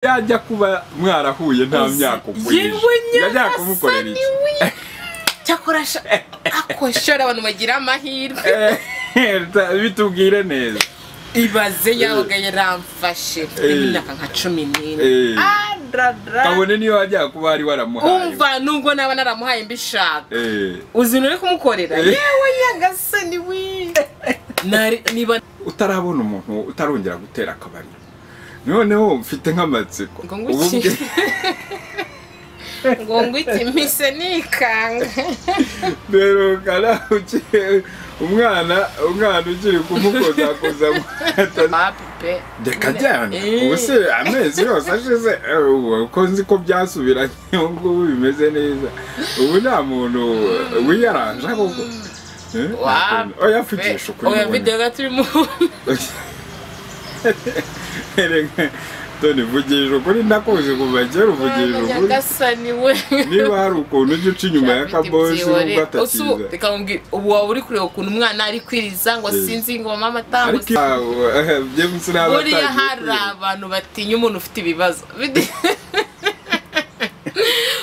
yajya kuba mwarahuye nta myaka ukuye yewe yajya kumukorera nyagasani iki we cyakora sha ako shora abantu bagira amahirwe Eh, ta- bitubwire neza ibaze yabaga yaramfashe mfite imyaka nka cumi n'ine Eh, Ah, dra, dra. kabone niyo wajya kuba wari waramuhaye umva nubwo naba naramuhaye mbishaka Eh, uzi nuri kumukorera Eh. yewe nyagasani we Nari- niba utarabona umuntu utarongera gutera akabari noneho mfite nk'amatsiko ngo Ubu ngwiki bwe- ngo ngwiki mpise nikanga derukana uki- umwana umwana ukiri kumukozakoza mwata pape reka jyana ubu se amezi yose ashize eh, ubu ko nzi ko byasubiranye ubu ngubu bimeze neza ubu nta muntu wiyaranje ahubwo Eh, nta muntu- oya vugisha ukuri oya mubone. videwo gato urimo Erega, Tony vugisha ukuri nakuzi kuva kera uvugisha ukuri nyagasani we niba hari ukuntu ujya uca inyuma ya kabosi nubwo atakiza ukamubwira ubu waba uri kureba ukuntu umwana ari kwiriza ngo Eh. sinzi ngo mama ariko atambutse james nawe buriya hari abantu batinya umuntu ufite ibibazo Bide-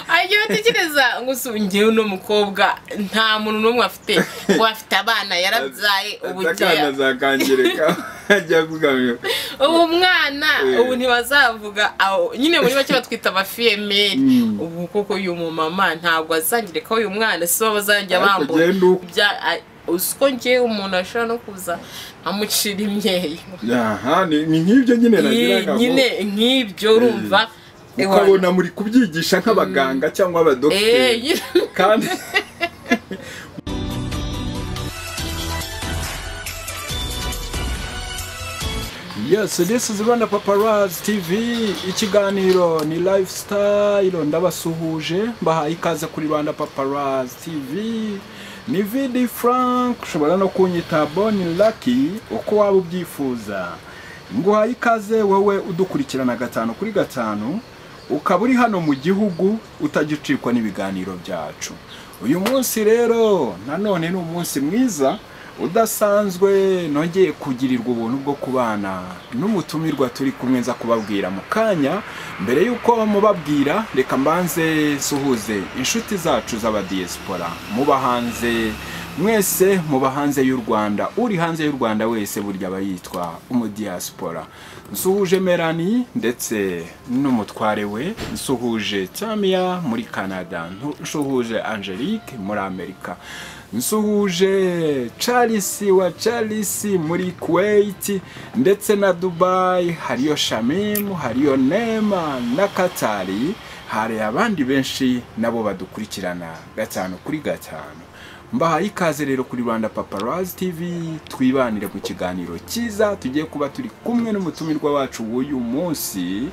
Ajya batekereza ngo si njyewe uno mukobwa nta muntu n'umwe afite ngo afite abana yarabyaye ubu akana ngeya- zakangirika ajya kugamira ubu mwana Eh. ubu ntibazavuga aho nyine muri bake batwita abafiyemeri Mm. ubu kuko uyu mumama ntabwo azangireka uyu mwana si bo bazajya Ariko bambura ugenda uko. Bya- a- uko ngewe umuntu ashobora no kuza amucira imyeyo aha ni ni nk'ibyo nyine nagiraga ngo nyine nk'ibyo urumva ukabona muri kubyigisha nk'abaganga cyangwa Eh, abadogiteri nyine kandi Yes, this is Rwanda Paparazzi TV. Ikiganiro ni lifestyle ndabasuhuje mbahaye ikaze kuri Rwanda Paparazzi TV. Ni VD Frank ushobora no kunyita Bonnie Lucky uko waba ubyifuza. Nguhaye ikaze wowe udukurikirana gatanu kuri gatanu ukaba uri hano mu gihugu utagicikwa n'ibiganiro byacu. Uyu munsi rero nanone ni umunsi mwiza udasanzwe nongeye kugirirwa ubuntu bwo kubana n'umutumirwa turi kumwe nza kubabwira mu kanya mbere y'uko mubabwira reka mbanze suhuze inshuti zacu z'abadiyesipora muba hanze mwese muba hanze y'u rwanda uri hanze y'u rwanda wese burya aba yitwa umudiyasipora nsuhuje merani ndetse n'umutware we nsuhuje tamiya muri canada nsuhuje angelique muri amerika nsuhuje Charles wa Charles muri Kuwait ndetse na Dubai hariyo Shamim hariyo Neema na Katari hari abandi benshi nabo badukurikirana gatanu kuri gatanu mbahaye ikaze rero kuri Rwanda Paparazzi TV twibanire mu kiganiro cyiza tugiye kuba turi kumwe n'umutumirwa wacu w'uyu munsi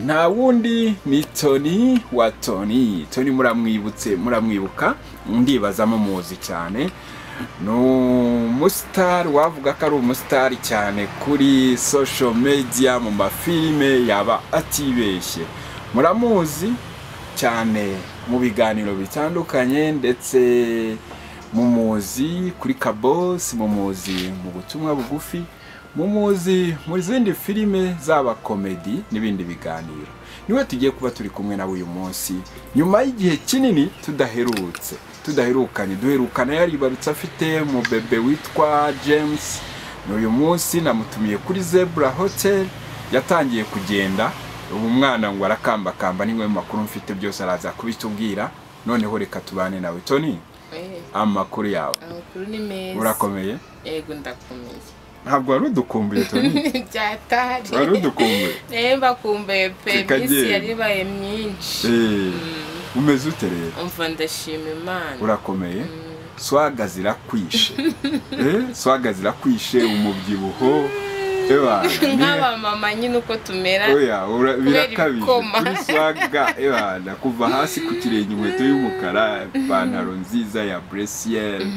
nta wundi ni Tony wa Tony Tony muramwibutse muramwibuka ndibaza muzi cyane ni umusitari wavuga ko ari umusitari cyane kuri social media mu mafilime yaba atibeshye muramuzi cyane mu biganiro bitandukanye ndetse mumuzi kuri kabosi mumuzi mu butumwa bugufi mumuzi mu zindi filime zaba komedi n'ibindi biganiro niwe tugiye kuba turi kumwe nawe uyu munsi nyuma y'igihe kinini tudaherutse tudaherukanye duherukana yaribarutse afite mu bebe witwa james n'uyu munsi namutumiye kuri zebra hotel yatangiye kugenda ubu umwana ngo arakambakamba niwe makuru mfite byose araza kubitubwira noneho reka tubane nawe tony Eh, amakuru yawe amakuru ni meza urakomeye yego ndakomeye ntabwo wari udukumbuye toni byatari wari udukumbuye Eh, mbakumbuye pe Reka iminsi genda. yari ibaye myinshi Eh, umeze ute rero umva ndashima imana urakomeye swaga zirakwishe Eh, swaga zirakwishe umubyibuho ewa nk'aba mama nyine uko tumera oya ura- birakabije ibikoma. kuri swaga ewana kuva hasi ku kirenge inkweto y'umukara ipantaro nziza ya buresiyeri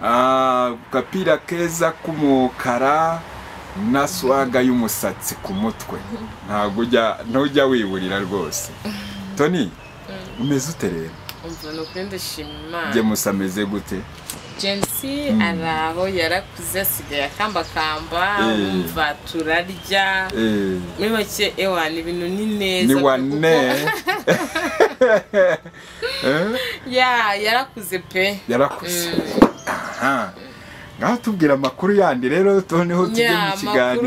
agapira keza k'umukara na swaga y'umusatsi ku mutwe ntabwo ujya ntujya wiburira rwose toni umeze ute rero umva ni ukuri ndashima imana njye musa ameze gute jensi ari aho yarakuze asigaye akambakamba Eh. umva turarya Eh, muri make ewa ni ibintu ni neza ni kuko- wane Eh, ya yarakuze pe yarakuze aha ngaho tubwira amakuru yandi rero noneho tujye mu ya makuru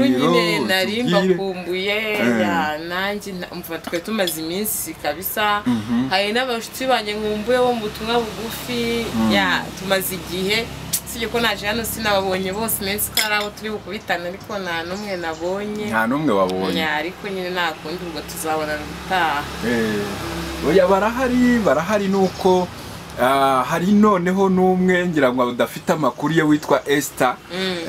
kiganiro nyine nari utubwire. mbakumbuye Eh. ya nanjye na- umva twari tumaze iminsi kabisa Mhm. hari n'abashuti banjye nkumbuye bo mu butumwa bugufi ya tumaze igihe usibye ko naje hano sinababonye bose iminsi ko hari abo turi bukubitana ariko nta n'umwe nabonye nta n'umwe wabonye Ya, ariko nyine nta kundi ubwo tuzabonana ubutaha Eh, oya barahari barahari nuko ah, hari noneho n'umwe ngira ngo udafite amakuru ye witwa Esther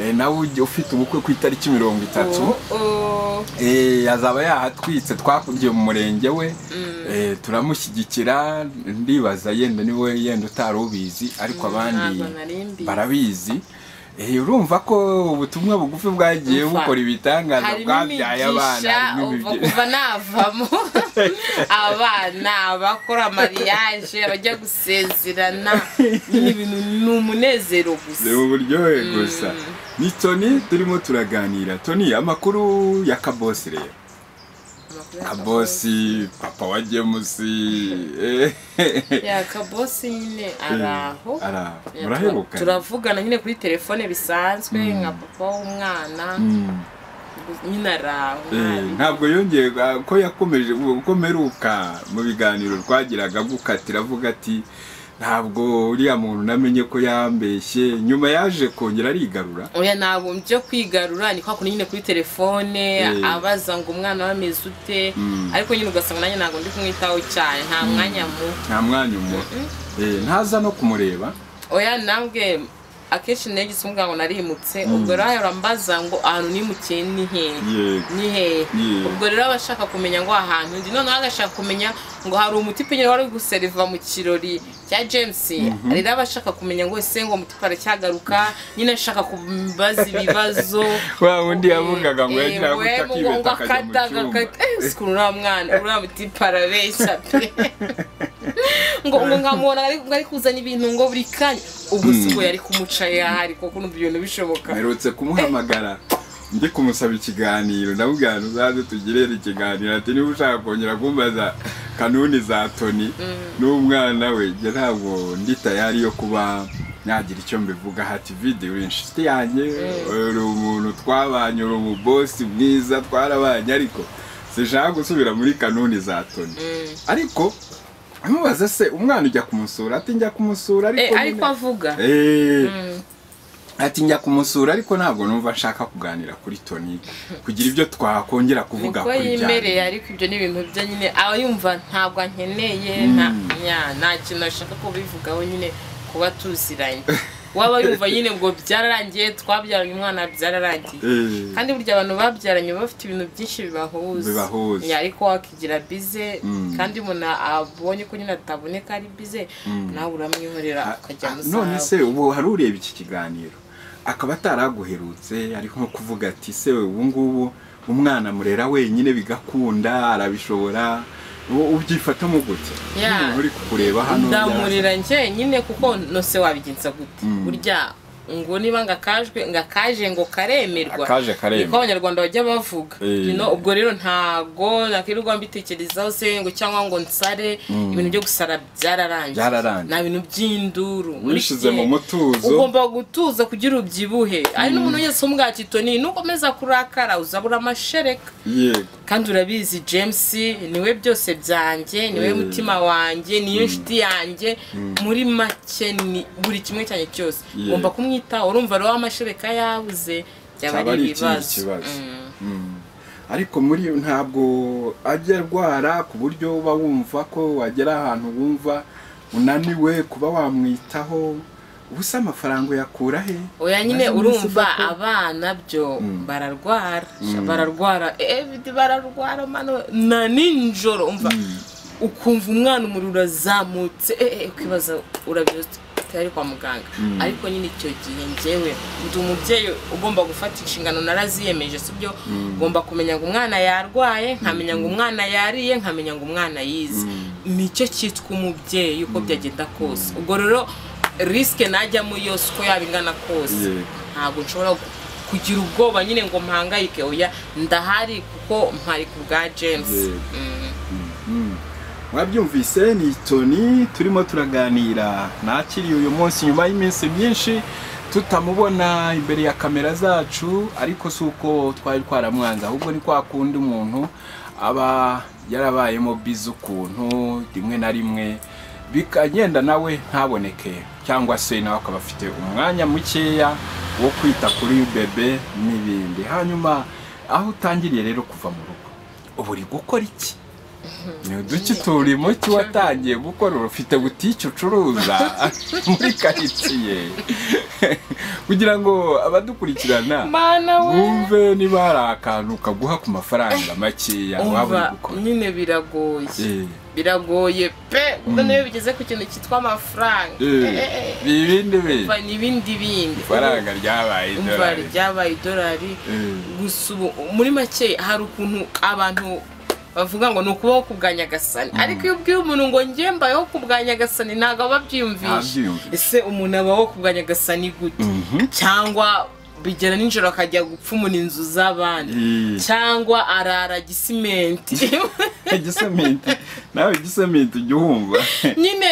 Eh, nawe ujya- ufite ubukwe ku itariki mirongo itatu Oh, oh. Eh, azaba yahatwitse twakurye mu murenge we Eh, turamushyigikira ndibaza yenda niwe yenda utari ubizi ariko abandi ntabwo nari mbizi. barabizi Eh, urumva ko ubutumwa bugufi bwagiye Umva. bukora ibitangaza harimo bwabyaye abana imigisha harimo uva imibye- kuva navamo abana abakora mariage abajya gusezerana ni ibintu ni umunezero gusa reba uburyohe gusa ni toni turimo turaganira toni amakuru ya kabosi rero kabosi papa wa gemusi eh, ya kabosi nyine araho ari aho. Ya, tura- muraheruka turavugana nyine kuri telefone bisanzwe nka papa w'umwana Mm. nyine araho Eh, ntabwo yongeye ah, ko yakomeje uko mperuka mu biganiro twagiraga gukatira avuga ati ntabwo uriya muntu namenye ko yambeshye nyuma yaje kongera arigarura oya ntabwo byo kwigarura ni kwa kundi nyine kuri telefone Eh. abaza ngo umwana we ameze ute Mm. ariko nyine ugasanga nanjye ntabwo ndi kumwitaho cyane nta mwanya mu nta mwanya umuha Eh, ntaza no kumureba oya nambwe akenshi nayo gisumbuye ngo narimutse ubwo rero ahora ambaza ngo ahantu nimukiye ni hehe yego ni hehe Yeah. ubwo rero aba ashaka kumenya ngo ahantu ndi noneho agashaka kumenya ngo hari umutipe nyine wari uri guseriva mu kirori cya james rero aba ashaka kumenya ngo ese ngo umutipe aracyagaruka nyine ashaka kumbaza ibibazo wa wundi yavugaga ngo yagira ngo gutya akibeta akajya mu cyumba ukuntu uriya mwana uriya mutipe arabeshya pe ngo ngo nkamubona ari- ngo ari kuzana ibintu ngo buri kanya ubwo si bwo yari kumuca yahari kuko n'ubwo ibintu bishoboka mperutse kumuhamagara njye kumusaba ikiganiro ndamubwira uzaze tugirere ikiganiro ati niba ushaka kongera kumbaza kanuni za toni n'umwana we njye ntabwo ndi tayari yo kuba nagira icyo mbivuga hati vidi uri inshuti yanjye uri umuntu twabanye uri umubosi mwiza twarabanye ariko sinshaka gusubira muri kanuni za toni ariko amubaza se umwana ujya kumusura ati njya kumusura Eh, ariko ariko nyine- avuga Eh, ati njya kumusura ariko ntabwo numva nshaka kuganira kuri toni kugira ibyo twakongera kuvuga niko kuri yimereye bya ariko ibyo ni ibintu bye nyine aba yumva ntabwo ankeneye nta- nya- nta kintu ashaka kubivugaho nyine kuba tuziranye waba yumva nyine ngo byararangiye twabyaranye umwana byararangiye Eh, kandi burya abantu babyaranye baba bafite ibintu byinshi bibahuza Bibahuza. Ya, ariko wakigira bize Mm. kandi umuntu abonye ko nyine ataboneka ari bize nawe uramwihorera a- ukajya mu a- none zawe se ubu hari ureba iki kiganiro akaba ataraguherutse ari nko kuvuga ati se ubu ngubu umwana murera wenyine bigakunda arabishobora u- ubyifatamo gute Yeah. Nk'umuntu uri kukureba hano ndamurira njyenyine kuko nose wabigenza gute Mm. burya ngo niba ngakajwe ngakaje ngo karemerwa Akaje karemerwa. niko abanyarwanda bajya bavuga Eh. You know, ubwo rero ntago nakirirwa mbitekerezaho se ngo cyangwa ngo nsare ibintu byo gusara byararangiye Byararangiye. nta bintu by'induru Muri iki wishize mu gihe mutuzo ugomba gutuza kugira ubyibuhe ari n'umuntu wese umwakito ni nukomeza kurakara uzabura amashereka yego kandi urabizi james niwe byose byanjye niwe Mm. mutima wanjye niyo nshuti yanjye muri make ni buri kimwe cyanjye cyose Yeah. ugomba kumwitaho urumva rero amashereka yabuze byaba cyaba ari ari ikindi ibibazo kibazo Mm. Mm. ariko muri iyo ntabwo ajya arwara ku buryo uba wumva ko wagera ahantu wumva unaniwe kuba wamwitaho ubusa amafaranga uyakura he oya nyine Maze mu urumva isoko- abana byo bararwara Mm. bararwara evidi bararwara mano na ninjoro umva ukumva umwana umuriro urazamutse eh, eh, ukibaza urabizi tutari kwa muganga ariko nyine icyo gihe njyewe ndi umubyeyi ugomba gufata inshingano naraziyemeje si byo ugomba kumenya ngo umwana yarwaye nkamenya ngo umwana yariye nkamenya ngo umwana yize nicyo cyitwa umubyeyi uko byagenda kose ubwo rero risike najyamo yose uko yaba ingana kose Yego. ntabwo nshobora kugira ubwoba nyine ngo mpangayike oya ndahari kuko mpari ku bwa james Yego. Mm. mwabyumvise ni toni turimo turaganira nakiriye uyu munsi nyuma y'iminsi myinshi tutamubona imbere ya kamera zacu ariko si uko twari twaramwanze ahubwo ni kwa kundi umuntu aba yarabayemo bize ukuntu rimwe na rimwe bikagenda nawe ntaboneke cyangwa se nawe akaba afite umwanya mukeya wo kwita kuri bebe n'ibindi hanyuma aho utangiriye rero kuva mu rugo ubu uri gukora iki ni uduki turimo ki watangiye gukora ufite butike ucuruza muri karitsiye kugira ngo abadukurikirana mana we bumve niba hari akantu kaguha ku mafaranga makeya waba uri umva gukora nyine biragoye Eh, biragoye pe ubwo niyo bigeze ku kintu cyitwa amafaranga eh, Eh, eh, eh. ibindi bintu umva ni ibindi bindi ifaranga ryabaye umva idolari ryabaye idolari Eh. gusa ubu muri make hari ukuntu abantu bavuga ngo ni ukubaho ku bwa nyagasani ariko iyo ubwiye umuntu ngo njye mbayeho ku bwa nyagasani ntabwo aba abyiyumvisha Ntabyiyumvisha. ese umuntu abaho ku bwa nyagasani gute Mhm. cyangwa bigera nijoro akajya gupfumura inzu z'abandi Eh. cyangwa arara gisimenti igisementi nawe igisementi ujya uhumva nyine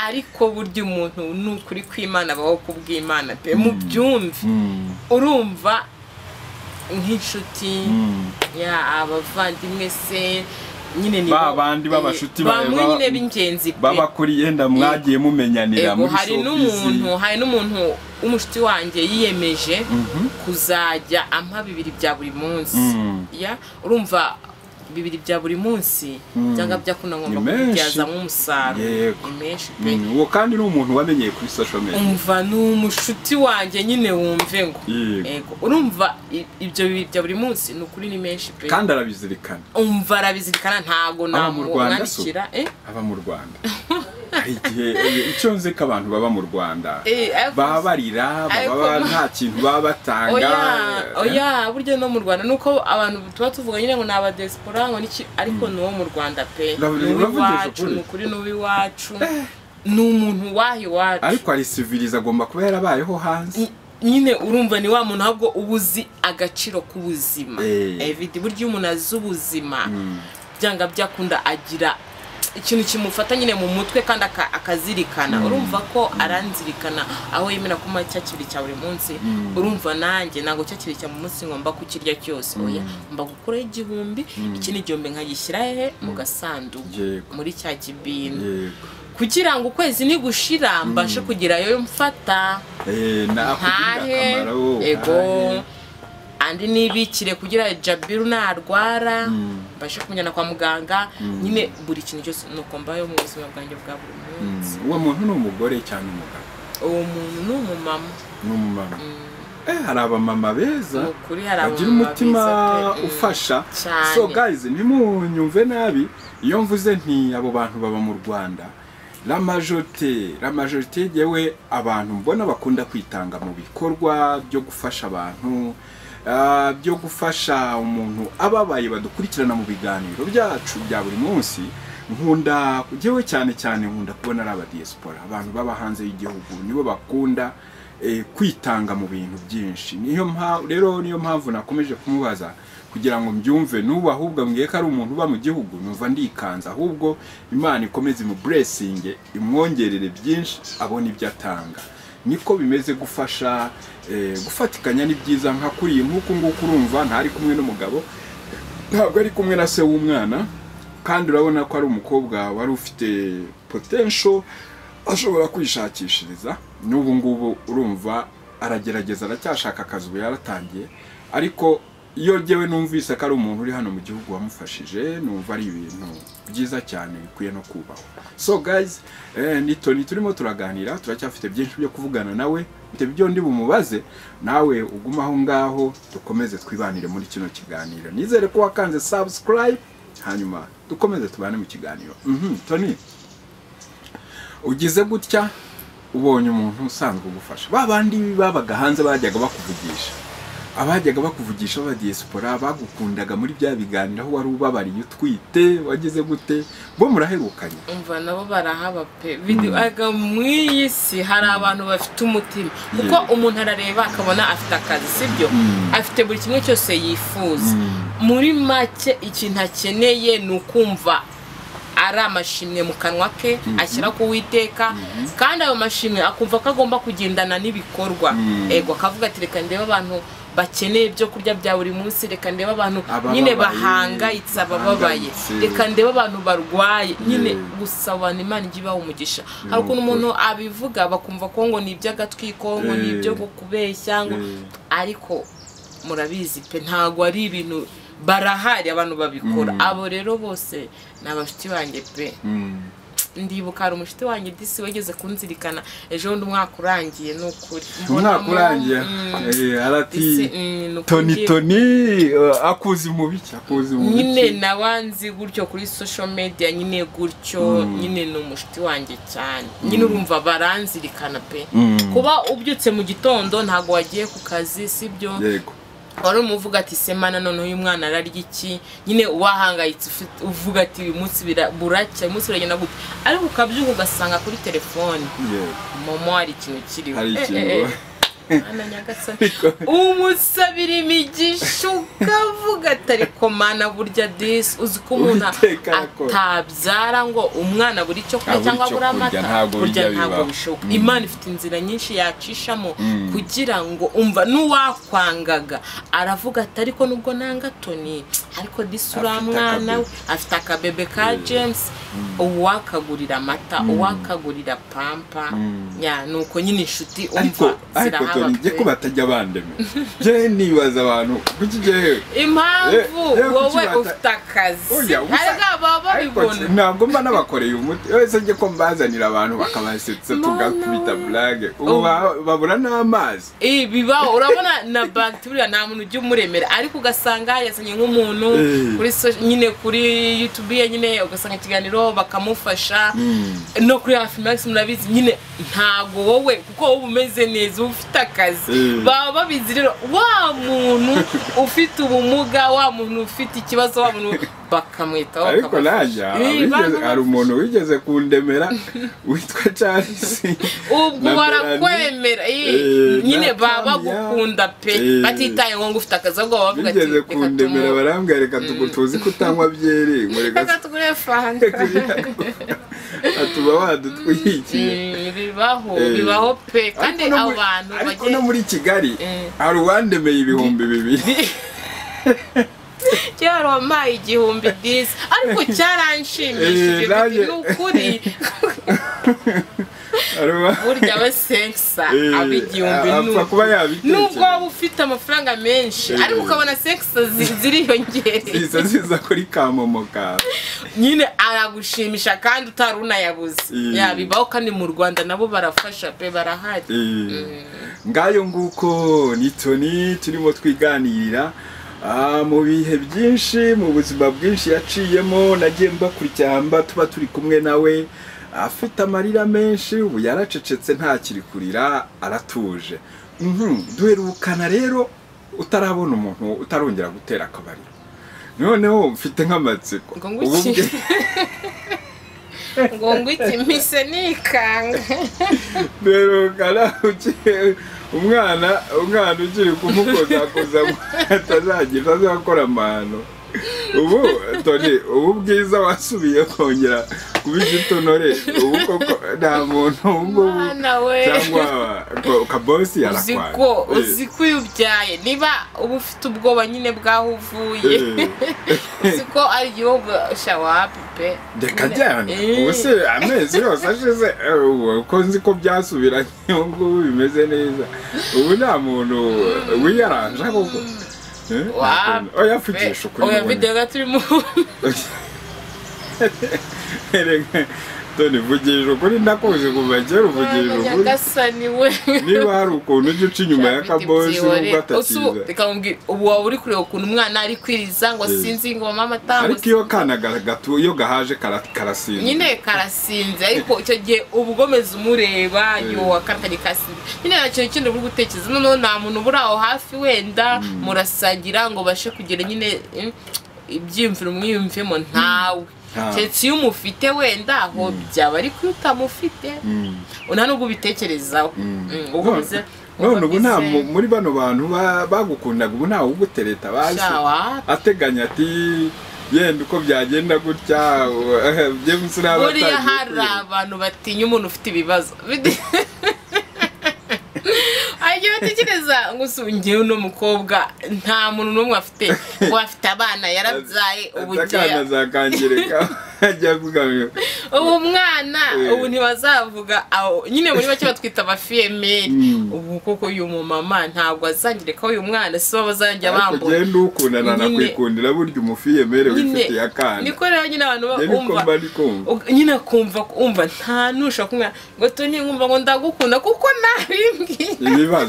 ariko burya umuntu ni ukuri kw'imana abaho ku bw'imana pe mubyumve Mm, urumva nk'inshuti mm. ya abavandimwe se nyine ni Ba bandi b'abashuti ba- bamwe ba- nyine b'ingenzi pe babakuriye yenda mwagiye mumenyanira Ego, muri hari showbiz. n'umuntu hari n'umuntu w'umushuti wanjye yiyemeje Mhm. kuzajya ampa bibiri bya buri munsi Mm. ya urumva bibiri bya buri munsi byanga byakunda ngomba Ni menshi. kubibyazamo umusaruro Yego. ni menshi pe Mm, uwo kandi ni umuntu wamenyeye kuri social media umva ni umushuti wanjye nyine wumve ngo Yego. Ego, urumva i- ibyo bibiri bya buri munsi ni ukuri ni menshi pe kandi arabizirikana umva arabizirikana ntabwo Aba mu Rwanda so? namwandikira eh aba mu rwanda hari igihe eh, icyo nzi ko abantu baba mu rwanda Eh, ariko- baba barira ariko baba ma- nta kintu baba batanga oya eh, oya burya no mu rwanda nuko abantu tuba tuvuga nyine ngo ni abadesipora ngo niki ariko ni uwo mu rwanda pe Uravuga- ni uw'iwacu uravugisha ni ukuri ni uw'iwacu ni umuntu waha iwacu ariko hari siviriza agomba kuba yarabayeho hanze Ny- nyine urumva ni wa muntu ahubwo uba uzi agaciro k'ubuzima Eh. evidi burya umuntu azi ubuzima byanga byakunda agira ikintu kimufata nyine mu mutwe kandi aka- akazirikana urumva ko aranzirikana aho yemera kuma cya kibiri cya buri munsi urumva nanjye ntabwo cya kibiri cya mu munsi ngomba kukirya cyose oya mba gukuraho igihumbi ikindi gihumbi nkagishyira hehe mu gasanduku Yego. muri cya kibini Yego. kugira ngo ukwezi nigushira mbashe kugerayo mfata Eh, nakugirira ntahe akamaro, wowe ego ntahe. andi nibikire kugira jabiru narwara mbashe kumujyana kwa muganga nyine buri kintu cyose nuko mbayo mu buzima bwanjye bwa buri Mm, munsi uwo muntu ni umugore cyangwa umugabo uwo muntu ni umumama ni umumama Eh, hari abamama beza ni ukuri hari bagira abamama umutima beza pe. Mm. ufasha Cyane. so guys ntimunyumve nabi iyo mvuze nti abo bantu baba mu rwanda la majorite la majorite yewe abantu mbona bakunda kwitanga mu bikorwa byo gufasha abantu ah, byo gufasha umuntu ababaye badukurikirana mu biganiro byacu bya buri munsi nkunda yewe cyane cyane nkunda kubona ari abadiyesipora abantu baba hanze y'igihugu nibo bakunda eh, kwitanga mu bintu byinshi niyo mpamvu rero niyo mpamvu nakomeje kumubaza kugira ngo mbyumve n'ubu ahubwo mbwiye ko ari umuntu uba mu gihugu numva ndikanze ahubwo imana ikomeze mu buresinge imwongerere byinshi abona ibyo atanga niko bimeze gufasha eh, gufatikanya ni byiza nka kuriya nk'uku nguku urumva ntari kumwe n'umugabo ntabwo ari kumwe na se w'umwana kandi urabona ko ari umukobwa wari ufite potential ashobora kwishakishiriza n'ubu ngubu urumva aragerageza aracyashaka akazi ubu yaratangiye ariko iyo ngewe numvise ko ari umuntu uri hano mu gihugu wamufashije numva ari ibintu byiza cyane bikwiye no kubahwa so guys eh, ni toni turimo turaganira turacyafite byinshi byo kuvugana nawe mfite ibyo ndi bumubaze nawe ugume aho ngaho dukomeze twibanire muri kino kiganiro nizere ko wakanze subscribe hanyuma dukomeze tubane mu kiganiro Mhm, toni ugize gutya ubonye umuntu usanzwe ugufasha ba bandi babaga hanze bajyaga bakuvugisha abajyaga bakuvugisha b'abadiyesipora bagukundaga muri bya biganiro aho wari ubabariye utwite wagize gute bo muraherukanye umva nabo barahaba pe biduhaga mw'iyi si hari abantu bafite umutima kuko umuntu arareba akabona afite akazi sibyo afite buri kimwe cyose yifuza muri make ikintu akeneye ni ukumva ari amashimwe mu kanwa ke ashyira ku witeka kandi ayo mashimwe akumva ko agomba kugendana n'ibikorwa ego akavuga ati reka ndebe abantu bakeneye ibyo kurya bya buri munsi reka ndebe abantu Abababaye, nyine bahangayitse abababaye bahangayitse. reka ndebe abantu barwaye nyine gusa abantu imana ijya ibaha umugisha hari ukuntu umuntu abivuga bakumva ko ngo ni iby'agatwiko ngo ni ibyo Eh. kubeshya ngo Eh. ariko murabizi pe ntabwo ari ibintu barahari abantu babikora abo rero bose ni abashuti banjye pe Mm. ndibuka hari umushuti wanjye disi wageze kunzirikana ejo bundi umwaka urangiye ni ukuri umwaka urangiye Mm. Eh, arati Isi, mm, ni ukuri. toni toni eh, akuzi mu biki akuzi mu nyine biki nabanzi gutyo kuri social media nyine gutyo nyine ni umushuti wanjye cyane nyine urumva baranzirikana pe Mm. kuba ubyutse mu gitondo ntabwo wagiye ku kazi sibyo yego wari umuvuga ati semana noneho uyu mwana ararya iki nyine wahangayitse ufite- uvuga ati uyu munsi bira- buracya uyu munsi biragenda gute ariko ukabyuka ugasanga kuri telefone yego momo hari ikintu kiriho hari Eh, eh, ikintu eh. Mwana nyagasani umusabira imigisha ukavuga ati ariko mana burya disi uzi ko umuntu Uwiteka arakora." atabyara ngo umwana buri icyo kurya Abura cyangwa icyo abura kurya, amata ntabwo burya bijya ntabwo bibaho. bishoboka Mm. imana ifite inzira nyinshi yacishamo kugira ngo umva n'uwakwangaga aravuga ati ariko nubwo nanga toni ariko disi uriya Afite mwana we akabebe. afite akabebe ka james uwakagurira amata uwakagurira pampa Ya, ni uko nyine inshuti ariko umva ariko zirahaba toni njye pe. ko batajya bandema njye nibaza abantu kuki njyewe Eh, impamvu eh, wowe kukibata- ufite akazi Oya, ubusa- ariko baba ariko babibona ntabwo mba nabakoreye umuti wese njye ko mbazanira abantu bakabasetsa Mana tugakubita we. burage ubu ba- babura n'amazi Eh, bibaho urabona na bagituriya nta muntu ujya umuremera ariko ugasanga yazanye nk'umuntu Eh. kuri so- nyine kuri yutubu ye nyine ugasanga ikiganiro bakamufasha no kuri hafi magisi murabizi nyine ntabwo wowe kuko wowe uba umeze neza uba ufite akazi Eh. baba babizi rero wa muntu ufite ubumuga wa muntu ufite ikibazo wa muntu bakamwitaho ariko bakamufasha. nanjye Eh, wigeze- bantu hari umuntu wigeze kundemera witwa charles ubwo na Melanie. barakwemera Eh, eh, nyine na baba Tanya. bagukunda pe Eh. batitayeho ngo ufite akazi ahubwo baba bavuga ati bigeze reka kundemera tumu- barambwira reka tugu- tuzi ko utanywa byeri ngo reka reka tugure tujye fanta kuyirya." atuba badutwikiye Mm, bibaho Eh. bibaho pe kandi Ariko no muri- abantu ariko bagiye no muri kigali Eh. hari uwandemeye ibihumbi bibiri kera wampaye igihumbi disi ariko Eh, cyaranshimishije nanjye- ni ukuri hari uwa- burya we senkisa Eh, aba igihumbi apfa ni kuba nubwo yabitekereza waba ufite amafaranga menshi Eh. ariko ukabona senkisa zi- ziriyongereye ziza ziza kuri kamomoka nyine aragushimisha kandi utari unayabuze Mm. ya bibaho kandi mu rwanda nabo barafasha pe barahari Eh, ngayo nguko ni toni turimo twiganirira Ah, mu bihe byinshi mu buzima bwinshi yaciyemo nagiye mbakurikirana mba tuba turi kumwe nawe afite amarira menshi ubu yaracecetse ntakiri kurira aratuje Mhm, duherukana rero utarabona umuntu utarongera gutera akabariro noneho mfite nk'amatsiko ngo Ubu nguki bwe- ngo nguki mpise nikanga duherukana uki- umwana umwana ukiri kumukozakoza atazagira azakora amahano ubu toni ubu bwiza wasubiye kongera kuba igitonore ubu koko nta muntu ubwo mwana we cyangwa ko- kabosi uzi yarakwanga ko uzi ko iyo ubyaye niba uba ufite ubwoba nyine bw'aho uvuye uzi ko ari igihugu shawapi pe reka jyana Eh. ubu se amezi yose ashize eh, ubu ko nzi ko byasubiranye ubu ngubu bimeze neza ubu nta muntu wiyaranja koko Eh, nta Wa- kuntu. oya mvugisha ukuri oya mubone. videwo gato urimo Erega, toni vugisha ukuri nakunze kuva kera uvugisha ukuri nyagasani we niba hari ukuntu ujya uca inyuma ya kabosi nubwo atakiza ukamubwira ubu waba uri kureba ukuntu umwana ari kwiriza ngo sinzi ngo mama ariko atambutse iyo kana ga- gatu iyo gahaje kara- karasinda nyine karasinze ariko icyo gihe uba ugomeza umureba yowa karakajya kasinze nyine nta kintu kindi uri gutekereza noneho nta muntu uba uri aho hafi wenda murasagira ngo ubashe kugira nyine mm, ibyiyumviro mwiyumvemo ntawe Ntawe. keretse iyo umufite wenda aho byaba ariko iyo utamufite Mm. nta nubwo ubitekerezaho Mm, uba umeze none ubu nta mu- muntu muri bano bantu ba- bagukundaga ubu ntawe ugutereta bazi ateganya ati yenda uko byagenda gutya james naba buriya atangiye hari kwiba." abantu batinya umuntu ufite ibibazo Bide- Hanyuma batekereza ngo si njyewe uno mukobwa nta muntu n'umwe afite ngo afite abana yarabyaye ubu akana njyewe- zakangereka ajya avuga ngo ubu mwana Eh. ubu ntibazavuga aho nyine muri bake batwita abafiyemeri Mm. ubu koko uyu mumama ntabwo azangireka uyu mwana si bo bazajya ariko bambura genda ukundana Nyine- nakwikundira burya umufiyemere wifitiye akana niko rero nyine abantu ba- njye niko bumva mba ndi kumva Ug- nyine akumva umva nta nushaka kumwira ngo toni nkumva ngo ndagukunda kuko nabimbwiye ibibazo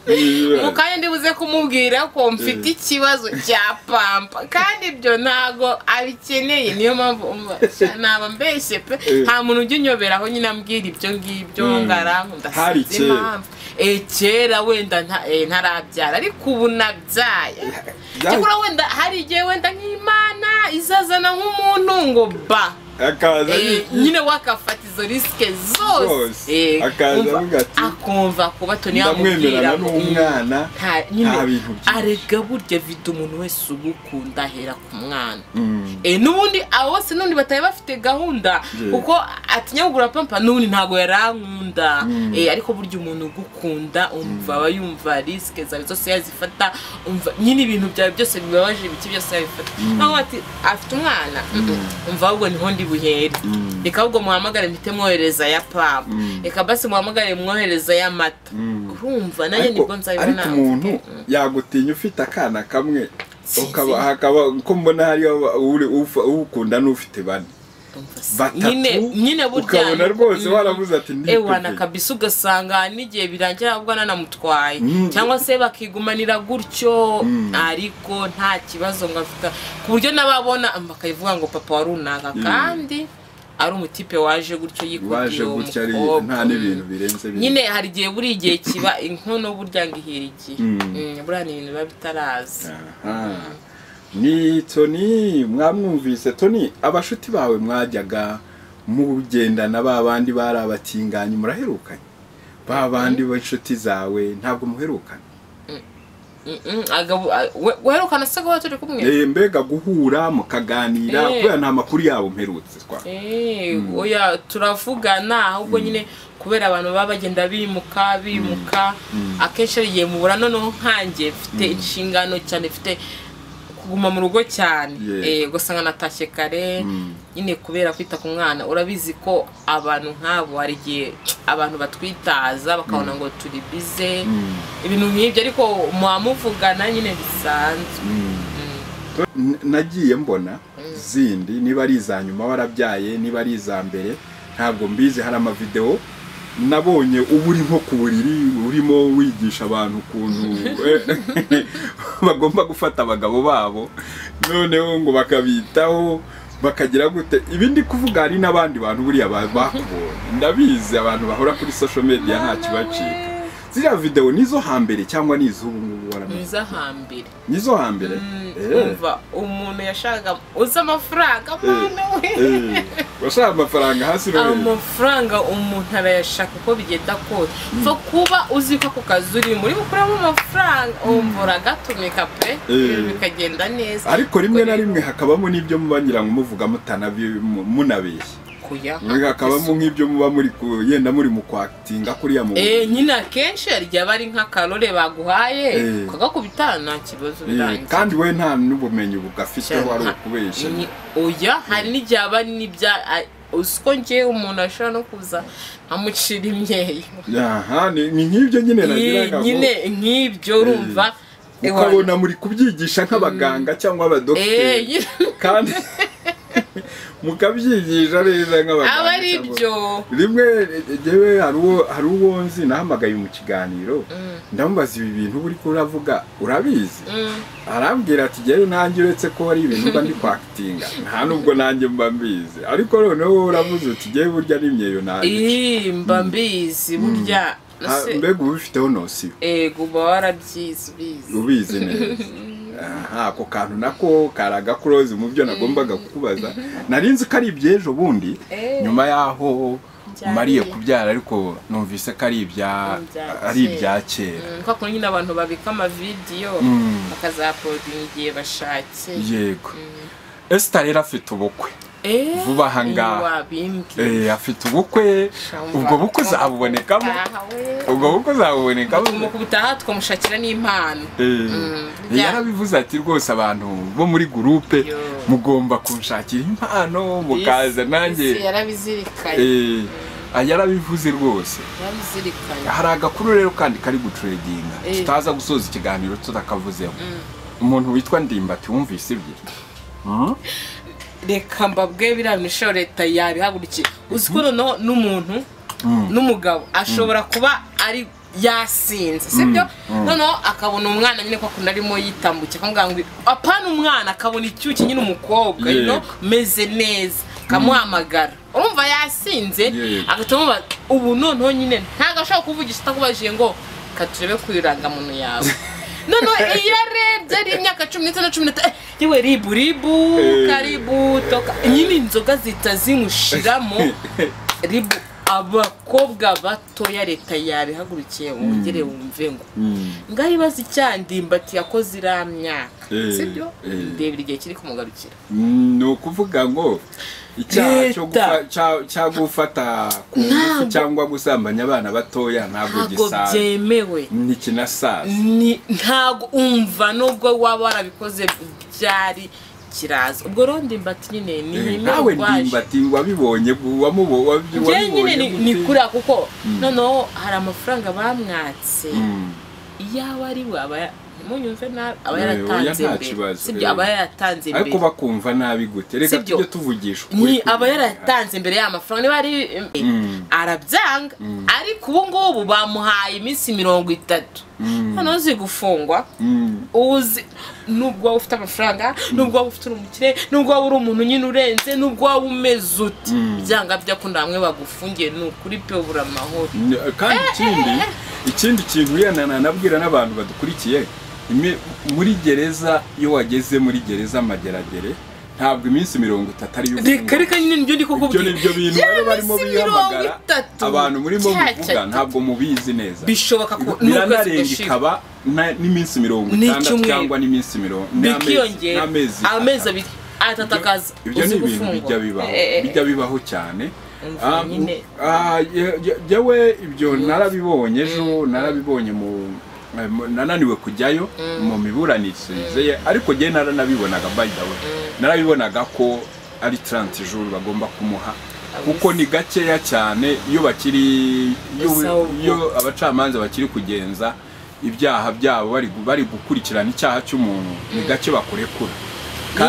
Ibibazo. mu kanya ndibuze kumubwira ko mfite ikibazo cya pampa kandi ibyo ntago abikeneye niyo mpamvu umva, sha, naba mbeshye pe Eh. nta muntu ujya unyoberaho nyine ambwira ibyo ngibyo Mm. ngarankunda Hari sinzi kera. impamvu Eh, kera wenda nta- eh, ntarabyara ariko ubu nabyaye Byaje- cyakora wenda hari igihe wenda nk'imana izazana nk'umuntu ngo ba akaza Eh, yi- nyine wakafata izo risike Zose. zose Eh, Akaza umva, avuga ati, akumva kuba toni ndamwemerana yamubwira ngo, n'umwana nta- nta nyine bintu byinshi. arega burya vida umuntu wese ugukunda ahera ku mwana Mm. Eh, n'ubundi abo bose n'ubundi batari bafite gahunda Yeah. kuko atinya kugura pampa n'ubundi ntabwo yari ankunda Mm. Eh, ariko burya umuntu ugukunda umva aba yumva risike zawe zose yazifata umva nyine ibintu byawe byose bibabaje ibiki byose yabifata naho ati afite umwana umva ahubwo niho ndi buhere Mm. reka ahubwo muhamagare mpite mwohereza ya pampa Mm. reka basi muhamagare mwohereza y'amata Mm. urumva nanjye ariko nibwo ariko nzabibona umuntu yagutinya ufite akana kamwe Si- ukaba si. hakaba uko mbona hariyo uri- ufa- uwukunda n'ufite bane batatu nyine nyine burya ukabona rwose waravuze ati ndi ewana kabisa ugasanga n'igihe birangira ahubwo ananamutwaye Mm. cyangwa se bakigumanira gutyo Mm. ariko nta kibazo ngo afite ku buryo n'ababona bakayivuga ngo papa wa runaka kandi ari umutipe waje gutyo waje yikodiye uwo gutya ari mukobwa nta n'ibintu birenze bine. nyine hari igihe buri igihe kiba inkono burya ngo ihira igihe Mm. Mm, buriya ni ibintu biba bitaraza Aha. ni toni mwamwumvise toni abashuti bawe mwajyaga mugendana ba bandi bari abatinganyi muraherukanye ba bandi b'inshuti zawe ntabwo muherukanye Mm, mm, agabo- a- we- weherukana se ko baba turi kumwe Eh, mbega guhura mukaganira Eh. kubera nta makuru yabo mperutse twa Eh, oya turavugana ahubwo nyine kubera abantu baba bagenda bimuka bimuka akenshi hari igihe mubura noneho nkanjye mfite inshingano cyane mfite kuguma mu rugo cyane Yeah. Eh, ugasanga natashye kare Mm. nyine kubera kwita ku mwana urabizi ko abantu nk'abo hari igihe abantu batwitaza bakabona ngo turi bize Mm. ibintu nk'ibyo ariko muba muvugana nyine bisanzwe Mm. N- nagiye mbona zindi niba ari iza nyuma warabyaye niba ari iza mbere ntabwo mbizi hari amavidewo nabonye uba uri nko ku buriri urimo wigisha abantu ukuntu eh, bagomba gufata abagabo babo noneho ngo bakabitaho bakagira gute ibindi kuvuga hari n'abandi bantu buriya ba- bakubonye ndabizi abantu bahora kuri social media nta kibacika ziriya videwo nizo hambere cyangwa ni iz'ubu ngubu waramenye mwiza hambere nizo hambere Eh. umva umuntu yashakaga uzi amafaranga mwana we Eh, washaka amafaranga hasi no hejuru amafaranga umuntu arayashaka uko bigenda kose pfa kuba uzi ko ako kazi urimo urimo kuramo amafaranga umva uragatumika pe Eh. bikagenda neza ariko rimwe na rimwe hakabamo n'ibyo muba nyirango muvuga mutanabi- mu- munabeshya kuya hakabamo nk'ibyo muba muri ku- yenda muri mu kwakitinga kuriya mu Eh, nyine akenshi hari igihe aba ari nk'akarore baguhaye Eh. ukagakubita nta kibazo Eh, birangiye kandi we nta n'ubumenyi bugafiteho ari Nta- ukubeshya Ni- oya hari n'igihe aba ari n'ibya a- uzi ko njyewe umuntu ashobora no kuza amucira imyeyo Aha, ni ni nk'ibyo nyine Iyi- nagiraga ngo nyine nk'ibyo urumva ukabona muri kubyigisha nk'abaganga cyangwa Eh, abadogiteri nyine- kandi mukabyigisha neza nk'abaganga aba ari cyangwa- byo rimwe njyewe hari uwo hari uwo nzi nahamagaye mu kiganiro ndamubaza ibi bintu buri kuravuga urabizi Mm. arambwira ati njyewe nanjye uretse ko hari ibintu mba ndi kwakitinga nta nubwo nanjye mba mbizi ariko noneho wowe uravuze uti njyewe burya ni imyeyo nanjye Ih, mba mbizi burya se- mbega uba ubifiteho nosiyo ego uba warabyize ubizi ubizi neza aha ako kantu nako karagakuroze mu byo nagombaga kukubaza nari nzi ko ari iby'ejo bundi Eh. nyuma y'aho Byariye. mariye kubyara ariko numvise ko ari ibya Ibya ari kera. ibya kera Mm, kwa kuntu nyine abantu babika amavidiyo Mm. bakazapodinga igihe bashakiye yego esita rero afite ubukwe Eh, Vuba aha ngaha. iyo wabimbwiye Eh, afite ubukwe Shamba. ubwo bukwe zabubonekamo Aha we. ubwo bukwe zabubonekamo mu kubutaha tukamushakira n'impano Eh, yarabivuze ati rwose abantu bo muri gurupe Yo. mugomba kunshakira impano mukaza Isi- nanjye isi yarabizirikanye Eh, ah, yarabivuze rwose yarabizirikanye hari agakuru rero kandi kari gucureginga Eh. tutaza gusoza ikiganiro tutakavuzeho umuntu witwa ndimbati wumvise ibye reka mbabwe biriya misho leta yabihagurukiye uzi ko noneho n'umuntu n'umugabo ashobora kuba ari yasinze sibyo noneho akabona umwana nyine ko akunda arimo yitambukiye akamubwira ngo apana umwana akabona icyuki nyine umukobwa you know, Yego. meze neza akamuhamagara urumva yasinze Yego. agahita amubaza ubu noneho nyine ntabwo ashobora kuvugisha atakubajije ngo katurebe ku irangamuntu yawe noneho iyo arebye ari imyaka cumi n'itanu cumi n'itanu yewe ribu ribu Eh. karibu toka nyine inzoga zihita zimushiramo ribu abakobwa batoya leta yabihagurukiye wongere wumve ngo ngaho ibaza icyandimbati yakoze iriya myaka Eh, sibyo eh. ndebera igihe kiri kumugarukira ni ukuvuga ngo icyaha cyo Leta. gufa- cya- cya gufata ku ngufu Ntabwo. cyangwa gusambanya abana batoya ntabwo ntabwo gisaza byemewe ni kinasaza ni ntabwo umva nubwo waba warabikoze byari kiraza ubwo rero ndimbati nyine ni Eh, nyine nawe ndimbati wabibonye wamubo- wabi- njyewe nyine wabibonye ni- ni gute? kuriya kuko noneho hari amafaranga bamwatse Mm. iyo aba ari we aba ya- ntimunyumve nabi aba Eh, oya, yaratanze nta imbere kibazo, sibyo eh. aba yaratanze ariko imbere bakumva nabi gute reka Sibyo. tujye tuvugisha ukuri ni kuri aba iyi yaratanze imbere y'amafaranga niba ari Mm. arabyanga ariko ubu ngubu bamuhaye iminsi mirongo itatu noneho uzi gufungwa Mm. uzi nubwo waba ufite amafaranga nubwo waba ufite uri umukire nubwo waba uri umuntu nyine urenze nubwo waba umeze uti byanga byakunda bamwe bagufungiye ni ukuri pe ubura amahoro N- kandi ikindi ikindi kintu yana nanabwira n'abantu badukurikiye ime- muri gereza iyo wageze muri gereza amageragere ntabwo iminsi mirongo itatu ariyo reka reka nyine nibyo ndi ibyo ni kukubwira byo bintu Ya rero barimo minsi mirongo bihamagara itatu abantu murimo Cya cya muvuga cya. ntabwo mubizi neza bishoboka ko n'ukwezi biranarenga gushize ikaba na- n'iminsi mirongo itandatu N'icyumweru. cyangwa n'iminsi mirongo n'amezi- bikiyongera n'amezi amezi atatu. abiri atatu akaza ibyo ni uzi ibintu gufungwa. bijya bibaho Eh, eh, eh. bijya bibaho cyane Umva Ah, nyine. ah, ye- ye- yewe ibyo narabibonye ejo narabibonye mu eh, mu- nananiwe kujyayo mu miburanishirize ye ariko njyewe naranabibonaga by the way narabibonaga ko ari 30 jours bagomba kumuha kuko ni gakeya cyane iyo bakiri iyo Gusa ubwo- iyo abacamanza bakiri kugenza ibyaha byabo bari gu- bari gukurikirana icyaha cy'umuntu ni gake bakurekura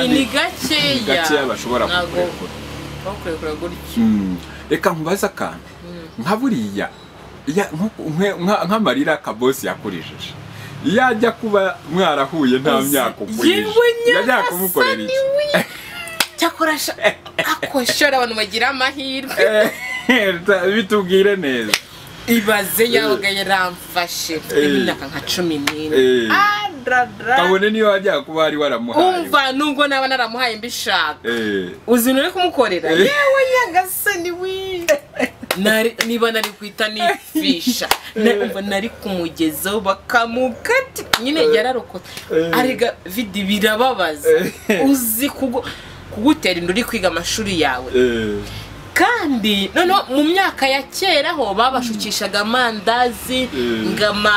ni ni ni gakeya bashobora Ntabwo kukurekura bakurekura gutyo Mm. reka nkubaze akantu nka buriya ya- nku- nk- nka- nk'amarira kabosi yakurijije iyo ajya kuba mwarahuye nta Uzi, myaka ukurije yewe yajya nyagasani kumukorera iki cyakora sha- ako shora abantu bagira amahirwe Eh, ta- bitubwire neza ibaze yabaga yaramfashe mfite Eh. imyaka nka cumi n'ine Eh. Ah, dra, dra. kabone niyo wajya kuba wari waramuhaye umva nubwo naba naramuhaye mbishaka Eh, uzi uri kumukorera Eh. yewe nyagasani we Nari- niba nari kwita nifisha Na- umva nari kumugezaho bakamukati nyine yararokotse Eh. arega vidi birababaza Eh. uzi kugu- kugutera inda uri kwiga amashuri yawe eh, kandi noneho mu myaka ya kera ho babashukishaga amandazi Mm. ngama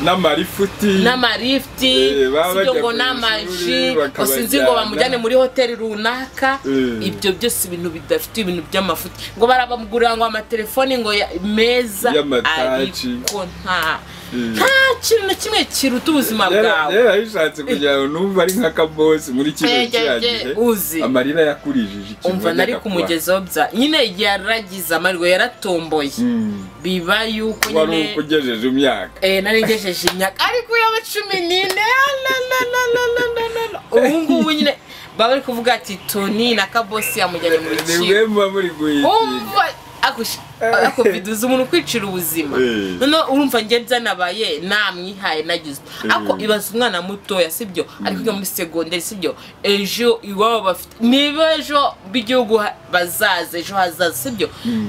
n'amarifuti n'amarifuti Eh, baba sibyo bajya ngo ku n'amaji ishuri, bakabajyana. ngo sinzi ngo bamujyane muri hoteli runaka Mm. ibyo byose ibintu bidafite ibintu by'amafuti ngo barabamugurira ngo amatelefoni ngo ya- meza Y'amataci. ariko nta nta kintu na kimwe kiruta ubuzima bwawe yarabishatse kugira ngo numve ari nka kabosi muri kino Eh, cya eh, eh, gihe uzi. amarira yakurijije ikintu umva nari yajyaga kumugezaho bya nyine yaragize amarwa yaratomboye kuba. Mm. biba yuko kuba ari uko nyine ugejeje imyaka eh, nari ngejeje imyaka ariko yaba cumi n'ine ah, la, la, la, la, la, la, la, la. ubu ngubu nyine baba bari kuvuga ati toni na kabosi yamujyanye mu ni rukiko mwe muba muri guhitinga umva ako biduza umuntu kwicira ubuzima Eh. noneho urumva njye byanabaye namwihaye nagize ako Eh. ibaza umwana mutoya sibyo ari kwiga muri segonderi sibyo ejo iwabo bafite niba ejo b'igihugu ha- bazaza ejo hazaza sibyo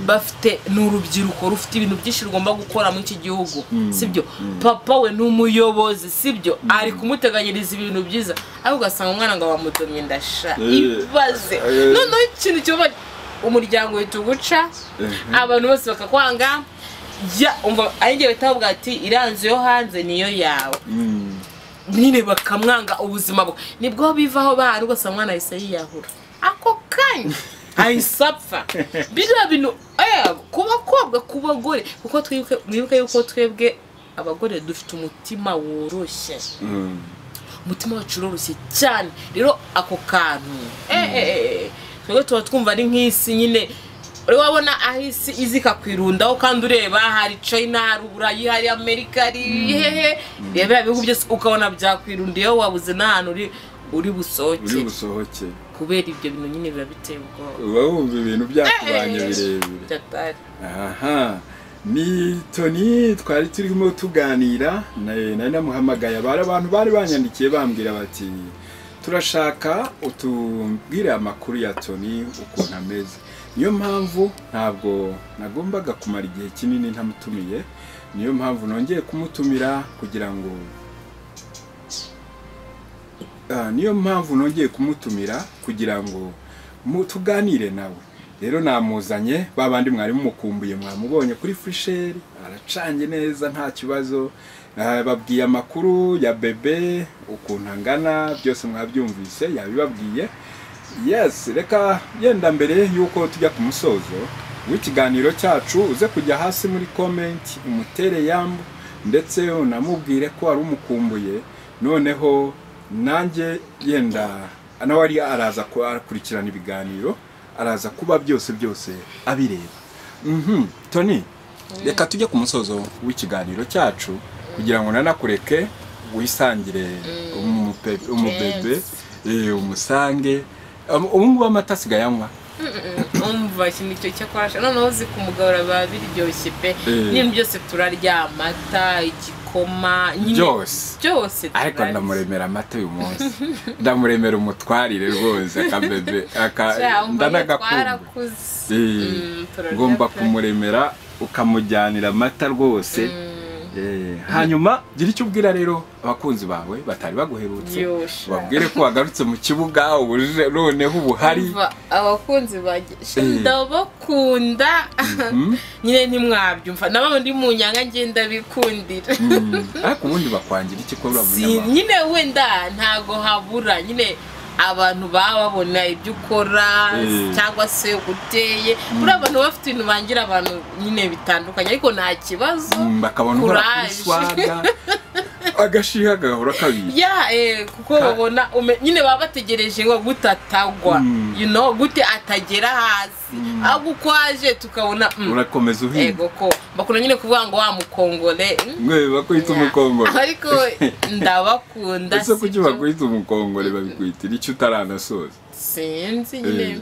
bafite ni urubyiruko rufite ibintu byinshi rugomba gukora muri iki gihugu sibyo papa we ni umuyobozi sibyo ari kumuteganyiriza ibintu byiza ariko ugasanga umwana ngo bamudomye ndasha Eh. ibaze Eh. noneho ikintu kiba umuryango uhita uguca Mhm. abantu bose bakakwanga jya umva ari njye bahita bavuga ati iranzu yo hanze niyo yawe nyine bakamwanga ubuzima bwe nibwo bivaho bahari ugasanga umwana ahise yiyahura ako kanya ahise apfa biriya bintu eh, ku bakobwa ku bagore kuko twibuke mwibuke yuko twebwe abagore dufite umutima woroshye umutima wacu uroroshye cyane rero ako kantu eh, eh, eh, twebwe tuba twumva ari nk'isi nyine uri wabona aho isi izi ikakwirundaho kandi ureba hari china hari uburayi hari amerika hari hehe reba biriya bihugu byose ukabona byakwirundiyeho wabuze n'ahantu uri uri busohoke uri busohoke kubera ibyo bintu nyine biba biteye ubwoba uba wumva ibintu byakubanye Eh, eh, eh. birebire Byatari. aha ni toni twari turimo tuganira na- nari namuhamagaye bari abantu bari banyandikiye bambwira bati turashaka utubwire amakuru ya toni ukuntu ameze niyo mpamvu ntabwo nagombaga kumara igihe kinini ntamutumiye niyo mpamvu nongeye kumutumira kugira ngo Ah, niyo mpamvu nongeye kumutumira kugira ngo mu- tuganire nawe rero namuzanye ba bandi mwari mumukumbuye mwamubonye kuri fusheri aracanye neza nta kibazo Ah, babwiye amakuru ya bebe ukuntu angana byose mwabyumvise yabibabwiye yes reka yenda mbere y'uko tujya ku musozo w'ikiganiro cyacu uze kujya hasi muri komenti umutere yambu ndetse unamubwire ko wari umukumbuye noneho nanjye yenda nawe ari araza ku- akurikirana ibiganiro araza kuba byose byose abireba mhm toni reka tujye ku musozo w'ikiganiro cyacu kugira ngo nanakureke wisangire umupe- umubebe eh, umusange Um, ubu ngubu amata asigaye anywa umva iki nicyo cyakorasha noneho uzi kumugabura biba biryoshye pe Eh. n'ibintu byose turarya amata igikoma nyine byose byose ariko turarya. ndamuremera amata uyu munsi ndamuremera umutwarire rwose akabebe aka Cya, umva ndanagakumbuye twarakuze. Eh, Mm, turarya ngomba pe. kumuremera ukamujyanira amata rwose Mm, Eh, hanyuma gira icyo ubwira rero abakunzi bawe batari baguherutse yosha. babwire ko wagarutse mu kibuga ubu uje- noneho ubu hari Umva, abakunzi banjye sha, Eh. ndabakunda Mhm. nyine ntimwabyumva nabo ndi mu nyanga ngenda bikundira Mm. ariko ubundi bakwangira iki ko uriya Si- munyamahanga nyine wenda ntago habura nyine abantu baba babona ibyo ukora Eh. cyangwa se uguteye muri abantu baba bafite ibintu bangira abantu nyine bitandukanye ariko nta kibazo Mm, bakabona uhora kuri Courage. swaga agashiha gahora kabiri ya eh, kuko Ka- babona ume- nyine baba bategereje ngo gute atagwa Mm. you know, gute atagera hasi ahubwo uko aje tukabona mm, urakomeza uhinga ego ko bakunda nyine kuvuga ngo wa mukongole mm, mwe bakwita nya. umukongore ariko ndabakunda ese kuki sibyo? bakwita umukongore babikwitira icyo utaranasoza sinzi Eh, nyine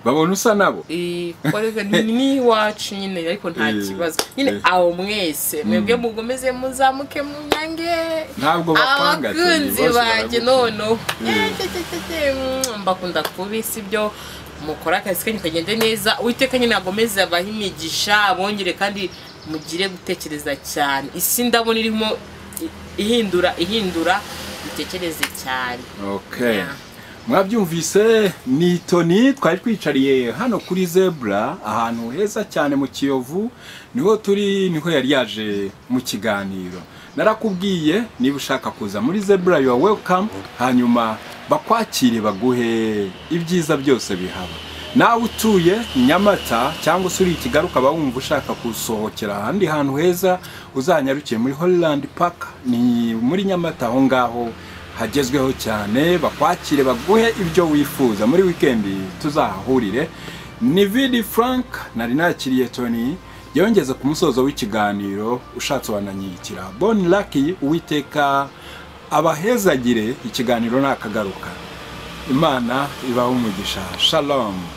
babona usa nabo Eh, korega ni ni iwacu nyine ariko nta Eh, kibazo nyine eh. aho mwese mwebwe mugomeze muzamuke mu nyange ntabwo bakwanga ati, abakunzi bose banjye baragukunda. noneho Eh. Eh, cye, cye, cye, cye, mm, mbakunda kubi sibyo mukora akazi kanyu kagende neza uwiteka nyine agomeze abahe imigisha abongere kandi mugire gutekereza cyane isi ndabona irimo i- ihindura ihindura dutekereze cyane Okay. Yeah. Mwabyumvise ni Tony twari twicariye hano kuri Zebra ahantu heza cyane mu Kiyovu niho turi niho yari yaje mu kiganiro narakubwiye niba ushaka kuza muri Zebra you are welcome hanyuma bakwakire baguhe ibyiza byose bihaba nawe utuye nyamata cyangwa se uri i kigali ukaba wumva ushaka gusohokera ahandi hantu heza uzanyarukiye muri holland park ni muri nyamata aho ngaho hagezweho cyane bakwakire baguhe ibyo wifuza muri wikendi tuzahahurire ni vidi frank nari nakiriye tony yongeze ku musozo w'ikiganiro ushatse wananyiyikira boni laki uwiteka abahezagire ikiganiro nakagaruka imana ibaho umugisha shalom